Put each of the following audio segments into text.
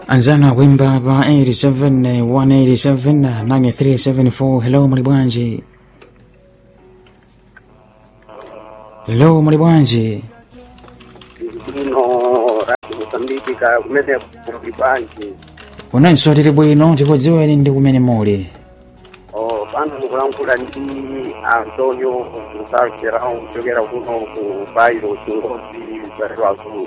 anzana wimba pa 87 187 9374 hello muli bwanji hello muli bwanji ino rati kusambikika kumene kuli bwanji unanso tili bwino tikudziweni ndi kumene muli Oh, pano mukulankhula ndi antonio musalserao kuchokera kuno ku bairo chingozi barero azulu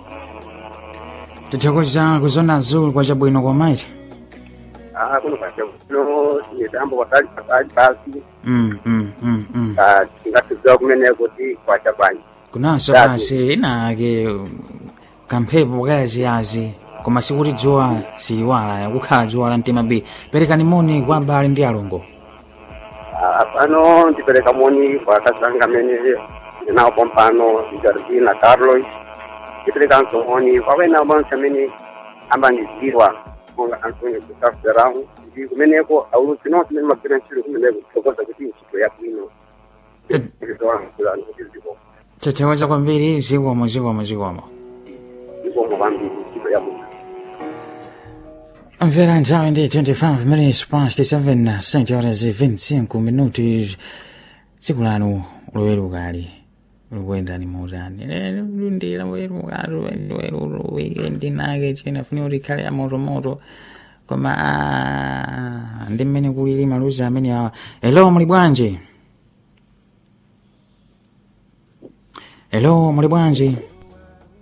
tithokoza kuzona azulu kwa chabwino kwamaiti ah kuno pachakuno mitambo pasali pasali basi mm, mm, mm, mm. ah, tingatidziwa kumeneko ti kwacha bwanji kunanso Dati. pasi inake kamphepo kayaziyazi koma sikuti dzuwa siliwala kukhala dzuwa la mtima b perekani moni kwa abale ndi alongo Ah, pano ndipereka moni kwa akazanga amene ndinawo pompano jardina carlos ndiperekanso moni kwa wena bonse amene ambandidziwa monga antonio kusalserao ndi kumeneko aulusi nonse amene magwira ntchito kumeneko kuthokoza kuti ntchito yabwino ndipo tithokoza kwambiri zikomo zikomo zikomo zikomo kwambiri ntchito yabwino mvera nthawi ndi 25 minutes past 7 st horas e 25 minutos tsiku lanu lowerukali likuyendani motani ndila werukalu wikendi nake china funi kuti ikhale ya motomoto koma ah, ndi mmene kulili maluzi amene awa hello muli bwanji hello muli bwanji